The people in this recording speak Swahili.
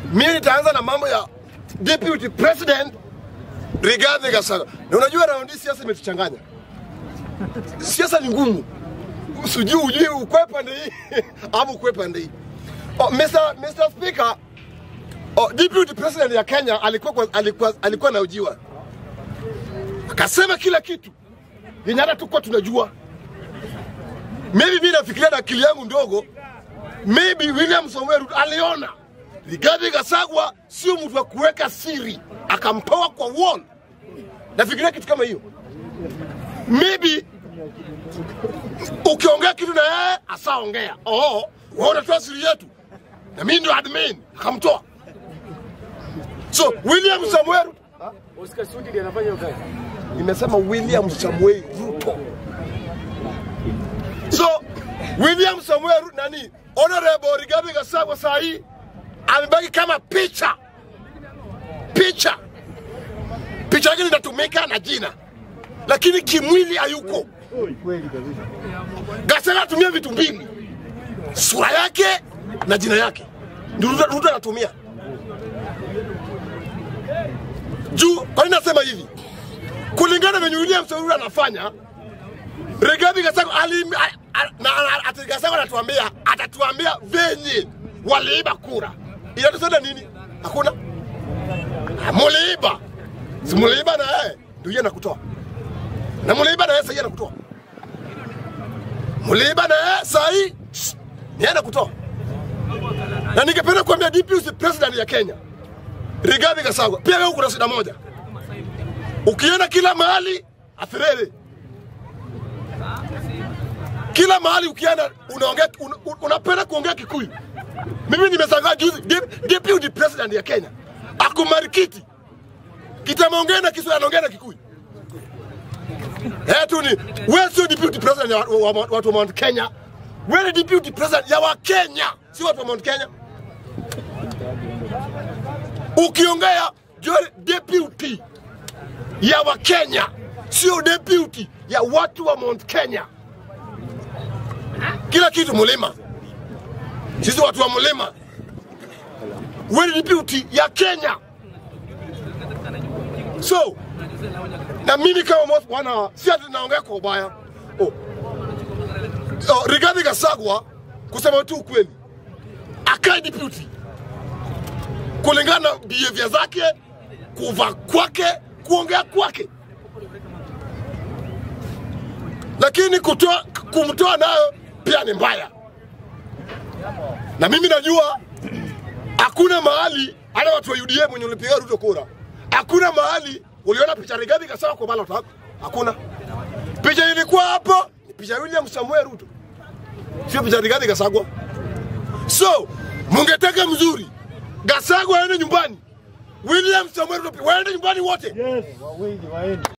Mimi nitaanza na mambo ya deputy president Rigathi Gachagua. Na unajua raundi hii siasa imetuchanganya. Siasa ni ngumu. Sijui ujui ukwe pande hii ama ukwe pande hii. Oh, Mr. Mr. Speaker, oh, deputy president ya Kenya alikuwa kwa- alikuwa alikuwa anaujiwa. Akasema kila kitu yenye hata tukuwa tunajua. Maybe mimi nafikiria na akili yangu ndogo, maybe William Samoei Ruto aliona Rigathi Gachagua sio mtu wa kuweka siri, akamtoa kwa wall. Nafikiria kitu kama hiyo, maybe ukiongea kitu na yeye asaongea, oh, wewe unatoa siri yetu na mimi ndio admin, akamtoa. So William Samoei Ruto, Oscar Sudi ndiye anafanya hiyo kazi. nimesema William Samoei Ruto. So William Samoei Ruto nani, Honorable Rigathi Gachagua saa hii amebaki kama picha picha picha yake linatumika na jina, lakini kimwili hayuko. Gachagua anatumia vitu mbili, sura yake na jina yake, ndio Ruto Ruto anatumia juu. Kwa nini nasema hivi? kulingana venye William Samoei anafanya, Rigathi Gachagua alim- a- a- na- na- ati Gachagua anatuambia atatuambia venye waliiba kura. Inatusaidia nini? Hakuna. Ah, Muliiba, si muliiba na yeye ndio yeye anakutoa, na muliiba na yeye sasa yeye anakutoa, muliiba na yeye sasa hii ni yeye anakutoa. Na ningependa kuambia DPP president ya Kenya Rigathi Gachagua, pia wewe kuna shida moja ukienda kila mahali afirere kila mahali ukienda unaongea un, un, unapenda kuongea Kikuyu. Mimi nimeshangaa juzi dep- deputy president ya Kenya ako Marikiti kitameongea na Kiswahili anaongea na Kikuyu. Eh tu ni wewe sio deputy president ya wa- wa- wa- watu wa Mount Kenya, wewe ni deputy president ya wa Kenya, sio watu wa Mount Kenya. Ukiongea jua deputy ya Wakenya, sio deputy ya watu wa Mount Kenya. Kila kitu mlima, sisi watu wa mlima. Wewe ni deputy ya Kenya, so na mimi kama mos- bwana, si ati naongea kwa ubaya oh. Oh, Rigathi Gachagua kusema tu ukweli, akae deputy kulingana na behavior zake, kuvaa kwake, kuongea kwake, lakini kutoa kumtoa nayo pia ni mbaya, na mimi najua hakuna mahali hata watu wa UDA mwenye ulipiga Ruto kura, hakuna mahali uliona picha Rigathi Gachagua kwa ballot yako, hakuna. Picha ilikuwa hapo ni picha ya William Samuel Ruto, sio picha ya Rigathi Gachagua. So mungetaka mzuri, Gachagua aende nyumbani, William Samuel Ruto waende nyumbani wote. Yes. Wawili waende.